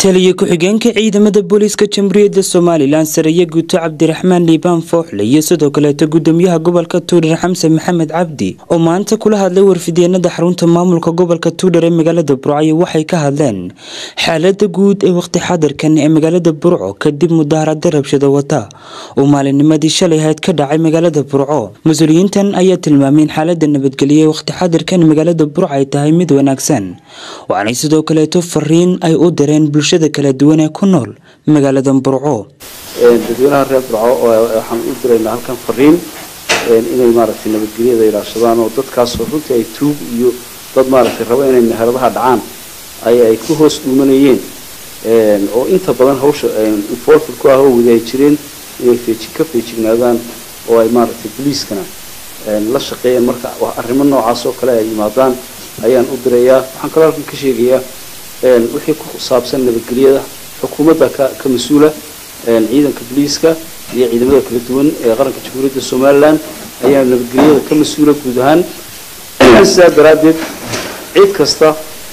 taliya ku-xigeenka ciidamada booliiska jamhuuriyadda somalilan sareeye guuto cabdiraxmaan liibaan fooxle iyo sidoo kaleeto gudoomiyaha gobolka tuudhar xamse maxamed cabdi oo maanta kula hadlay warfideenada xarunta maamulka gobolka tuudhar ee magaalada burco waxay ka hadleen xaalada guud ee waqti xadirkan ee magaalada burco kadib mudaharada rabshado wata oo maalinnimadii shalay ahayd ka dhacay magaalada burco mas-uuliyiintan ayaa tilmaameen xaalada nabadgelyo ee waqti xadirkan magaalada burco ay tahay mid wanaagsan waxaanay sidoo kaleeto fariin ay u direen bulshada kala duwan ee ku nool magaalada burco dadweynaha reer burco waxaan u diraynaa halkan fariin inay maaragtay nabadgelyada ilaashadaan oo dadkaasoo runtii ay tuug iyo dad maaragtay rabo inay meheradaha dhacaan ay ay ku hoos dhuumanayeen oo inta badan hawsha involved ku ah oo wadaay jireen inay feeji ka feejignaadaan oo ay maaragtay boliiskana la shaqeeyaan marka arrimo noocaas oo kale ay yimaadaan ayaan u dirayaa waxaan kaloo halkan ka sheegayaa wixii ku saabsan nabadgelyada xukuumadda ka ka mas-uula ciidanka boliiska iyo ciidamada kala duwan ee qaranka jamhuuriyadda somalilan ayaa nabadgelyada ka mas-uula guud ahaan sidaa daraaddeed cid kasta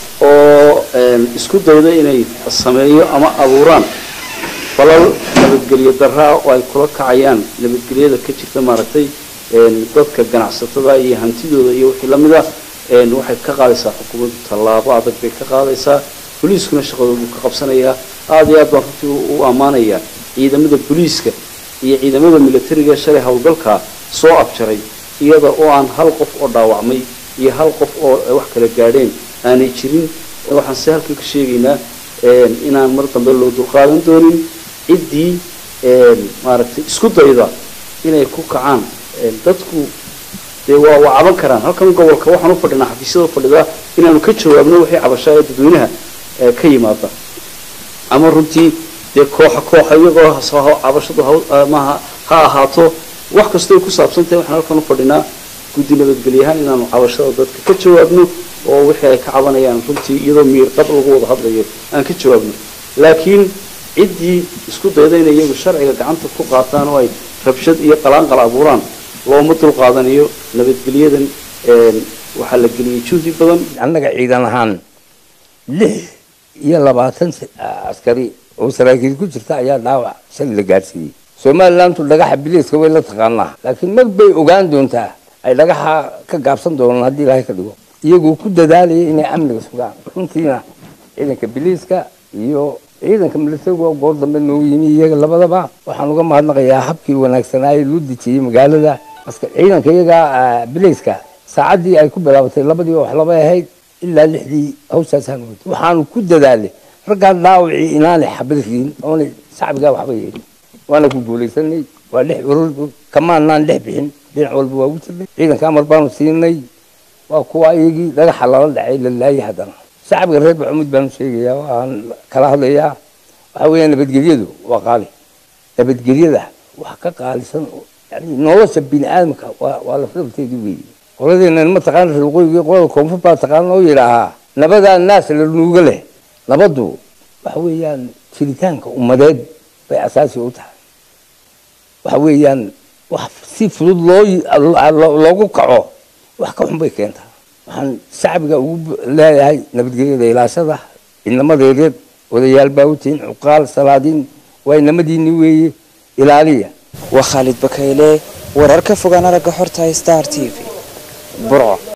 oo isku dayda inay sameeyo ama abuuraan falal nabadgelyo daraa oo ay kula kacayaan nabadgelyada ka jirta maaragtay dadka ganacsatada iyo hantidooda iyo wixii lamid ah waxay ka qaadaysaa xukuumaddu tallaabo adag bay ka qaadaysaa boliiskuna shaqadoodu ka qabsanayaa aada iyo aad baan runtii u ammaanayaa ciidamada boliiska iyo ciidamada militariga shalay howlgalkaa soo abjaray iyada oo aan hal qof oo dhaawacmay iyo hal qof oo wax kala gaadheen aanay jirin waxaan si halkan ka sheegaynaa inaan mar dambe loo dulqaadan doonin ciddii maaragtay isku dayda inay ku kacaan dadku dee waa waa caban karaan halkan gobolka waxaan u fadhinaa xafiisyada fadhidaa inaanu ka jawaabno wixii cabashaa ee dadweynaha ka yimaada ama runtii dee kooxa kooxa iyagoo cabashadu maaha ha ahaato wax kastoo ay ku saabsan tahay waxaan halkan u fadhinaa guddi nabadgelyahaan inaanu cabashada dadka ka jawaabno oo wixii ay ka cabanayaan runtii iyadoo miirqab lagu wada hadlayo aan ka jawaabno laakiin ciddii isku dayda inay iyagu sharciga gacanta ku qaataan oo ay rabshad iyo qalaanqal abuuraan looma dulqaadanayo nabadgelyadan waxaa la geliyey juhdi badan annaga ciidan ahaan lix iyo labaatan askari oo saraakiil ku jirta ayaa dhaawac shalay la gaadhsiiyey somalilantu dhagaxa biliiska way la taqaanaa laakiin mar bay ogaan doontaa ay dhagaxa ka gaabsan doonaan haddii ilaahay ka dhigo iyagoo ku dadaalaya inay amniga sugaan runtiina ciidanka biliiska iyo ciidanka militariga oo goor dambe noogu yimi iyaga labadaba waxaan uga mahadnaqayaa habkii wanaagsanaaye loo dejiyey magaalada maska ciidanka iyaga bilayska saacaddii ay ku bilaabatay labadii wax laba ahayd ilaa lixdii hawshaasaan wada waxaanu ku dadaalay raggaa dhaawacii inaanay xabad riin oonay shacbigaa waxba yeelin waana ku guulaysanay waa lix urur kamaanaan lix bixin dhinac walba waa ugu jirnay ciidanka amar baanu siinay waa kuwa iyagii dhagaxa lala dhacay la laayay haddana shacbiga reer baxumud baanu sheegayaa waan kala hadlayaa waxa weeya nabadgelyadu waa qaali nabadgelyada wax ka qaalisan yani nolosha bini aadamka waa waa lafdhabteedii weeye qoladeenan ma taqaana reeqooyigii qolada koonfur baa taqaana oo yidhaahaa nabadaa naas la nuuga leh nabaddu waxa weeyaan jiritaanka ummadeed bay asaasi u tahay waxa weeyaan wax si fudud loo loogu kaco wax ka xun bay keentaa waxaan shacbiga ugu leeyahay nabadgelyada ilaashada ciidamadeedeed odayaal baawutiin cuqaal salaadiin waa inamadiini weeye ilaaliya waa khaalid bakayle wararka fogaan aragga xorta star t v burco